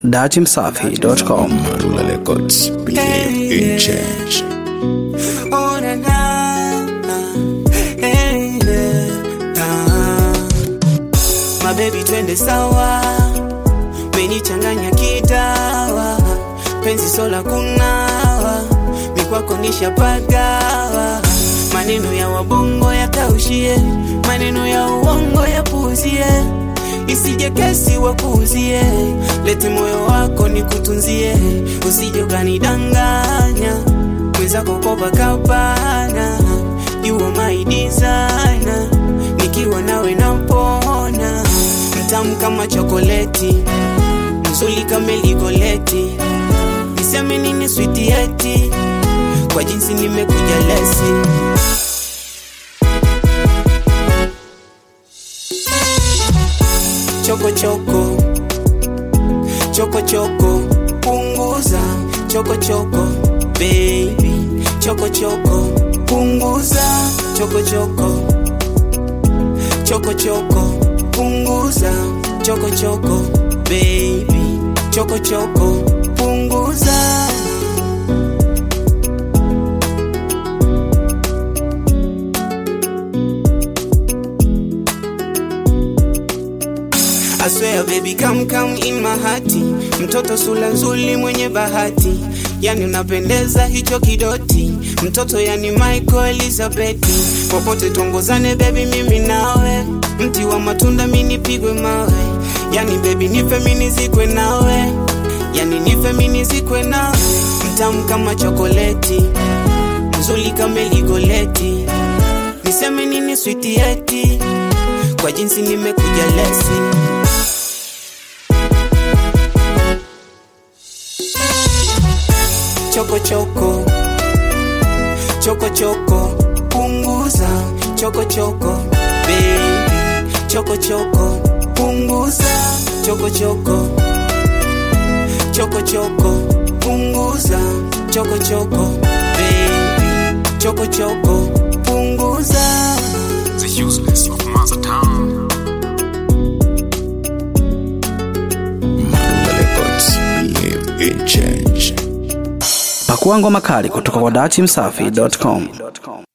datimsafi.com. Marula Records, believe in change. Oh, na, na, na. Hey, yeah, na. My baby twende sawa menichanganya kidawa penzi sola kunawa mikwako nishapagawa maneno ya wabongo yakaushie maneno ya uongo yapuuzie isije kesi wakuuzie lete moyo wako nikutunzie usije ukanidanganya mwenzako Copacabana you are my designer nikiwa nawe napona mtamu kama chokoleti mzuri kama ligoleti niseme nini switi eti kwa jinsi nimekuja lesi choko choko choko choko punguza choko choko baby choko choko punguza choko choko choko choko punguza choko choko baby choko choko punguza I swear baby come come in my heart mtoto sula nzuri mwenye bahati yani unapendeza hicho kidoti mtoto yani Michael Elizabeth popote tuongozane baby mimi nawe mti wa matunda mimi nipigwe mawe yani baby nife mimi nizikwe nawe yani nife mimi nizikwe nawe mtamu kama chokoleti mzuri kama ligoleti niseme nini switi eti kwa jinsi nimekuja lesi choko choko choko choko punguza choko choko baby choko choko punguza choko choko choko choko punguza choko choko baby choko choko punguza The useless of Mother Town. Marula Records, believe in change. Pakua ngoma kali kutoka kwa datimsafi.com.